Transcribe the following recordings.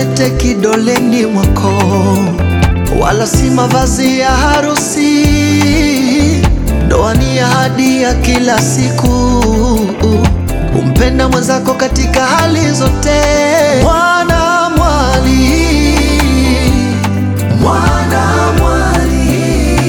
pete kidoleni mwako, wala si mavazi ya harusi. Ndoa ni ahadi ya kila siku, kumpenda mwenzako katika hali zote. Mwana mwali, mwana mwali,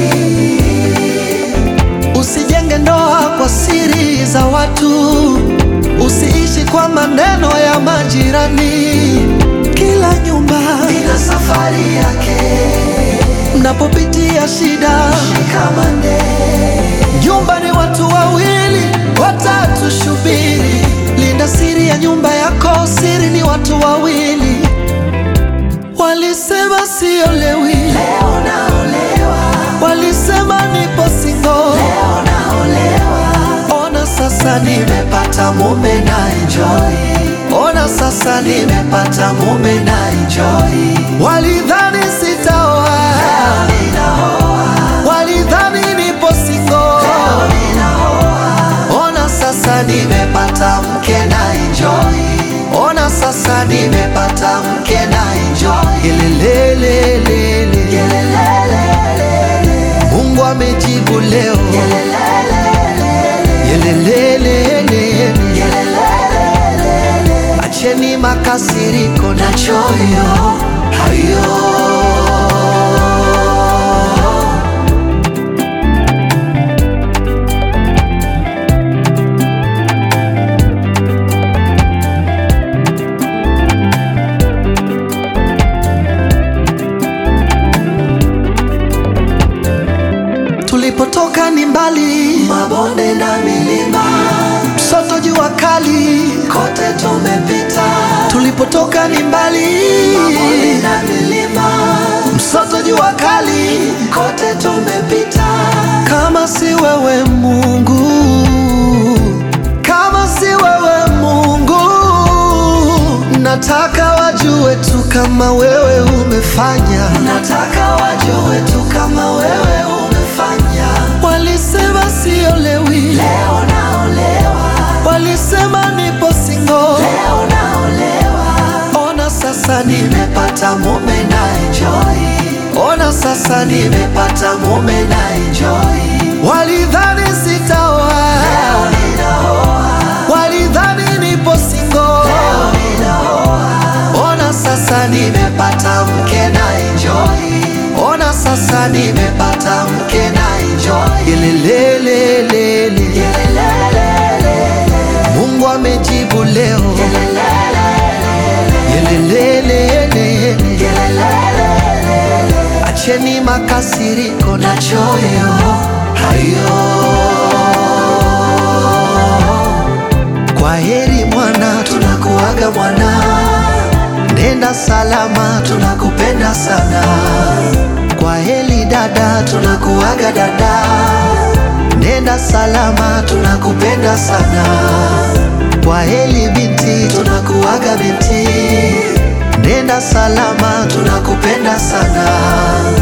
usijenge ndoa kwa siri za watu, usiishi kwa maneno ya majirani. Kila nyumba ina safari yake, mnapopitia shida shikamane. Nyumba ni watu wawili, watatu shubiri. Linda siri ya nyumba yako, siri ni watu wawili. Walisema siolewi, leo naolewa. Walisema nipo single, leo naolewa. Ona sasa nimepata mume na enjoy. Ona sasa nimepata mume na enjoy. Walidhani sitaoa, leo ninaoa. Walidhani nipo single, leo ninaoa. Ona sasa nimepata mke na enjoy. Ona sasa nimepata mke na enjoy. Yelelelelele. Mungu amejibu leo. Yelelelelele. Acheni makasiriko na choyo hayo. Tulipotoka ni mbali, mabonde na milima, msoto jua kali, kote tumepita. Tulipotoka ni mbali, mabonde na milima, msoto jua kali, kote tumepita. Kama si wewe Mungu, kama si wewe Mungu, nataka wajue tu kama wewe umefanya, nataka wajue tu kama wewe umefanya. Walisema siolewi, leo naolewa. Walisema nipo single, leo naolewa. Ona sasa nimepata mume na enjoy. Ona sasa nimepata mume na enjoy. Walidhani sitaoa, leo ninaoa. Walidhani nipo single, leo ninaoa. Ona sasa nimepata mke na enjoy. Ona sasa nimepata mke na enjoy. Yelelelelele. Mungu amejibu leo. Yelelelelele. Acheni makasiriko na choyo hayo. Kwa heri mwana, tunakuaga mwana, nenda salama, tunakupenda sana. Kwa heri dada, tunakuaga dada, nenda salama, tunakupenda sana. Kwa heri binti, tunakuaga binti, nenda salama, tunakupenda sana.